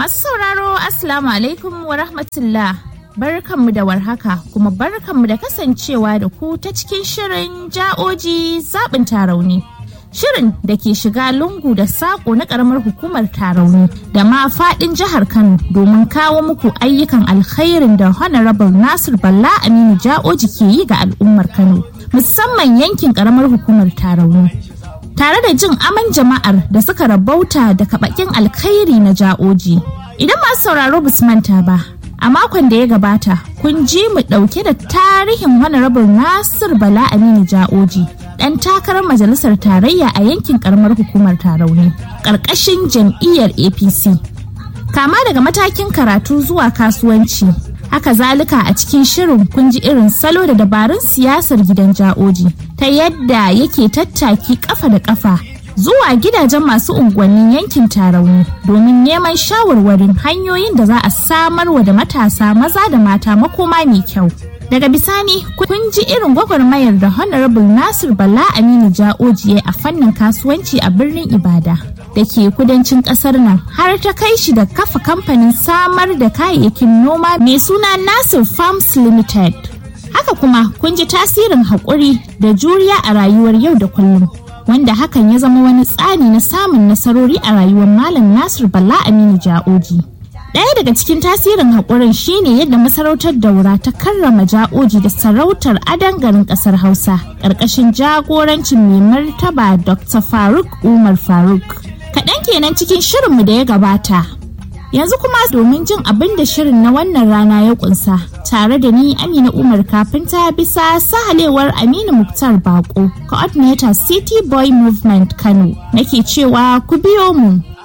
Masu sauraro Assalamu alaikum wa rahmatullah. Barkanmu da warhaka kuma barkanmu da kasancewa da ku ta cikin shirin ja'oji zaɓin tarauni. Shirin da ke shiga lungu da saƙo na ƙaramar hukumar tarauni da ma faɗin jihar Kano domin kawo muku ayyukan alkhairin da Honorable Nasir Balla Aminu Ja'oji ke yi ga al'ummar Kano musamman yankin ƙaramar hukumar tarauni. tare da jin aman jama'ar da suka rabauta da kaɓakin alkhairi na ja'oji. Idan masu sauraro basu manta ba, a makon da ya gabata kun ji mu ɗauke da tarihin Honorable Nasir Bala Aminu Ja'oji, ɗan takarar majalisar tarayya a yankin ƙaramar hukumar Tarauni, ƙarƙashin jam'iyyar APC. Kama daga matakin karatu zuwa kasuwanci, haka zalika a cikin shirin kun ji irin salo da dabarun siyasar gidan ja'oji ta yadda yake tattaki kafa da kafa zuwa gidajen masu unguwannin yankin tarauni domin neman shawarwarin hanyoyin da za a samar wa da matasa maza da mata makoma mai kyau daga bisani kun ji irin gwagwarmayar da honorable nasir bala aminu ja'oji a fannin kasuwanci a birnin ibada da ke kudancin kasar nan har ta kai shi da kafa kamfanin samar da kayayyakin noma mai suna Nasir Farms Limited. Haka kuma kun ji tasirin haƙuri da juriya a rayuwar yau da kullum. Wanda hakan ya zama wani tsari na samun nasarori a rayuwar Malam Nasir Bala Aminu Ja'oji. Ɗaya daga cikin tasirin haƙurin shine yadda masarautar daura ta karrama ja'oji da sarautar adan garin ƙasar Hausa ƙarƙashin jagorancin mai martaba Dr. Faruk Umar Faruk. kaɗan kenan cikin shirinmu da ya gabata. Yanzu kuma domin jin abin da shirin na wannan rana ya kunsa tare da ni Amina Umar kafinta bisa sahalewar Aminu Muktar Bako, coordinator City Boy Movement Kano, nake cewa ku biyo mu.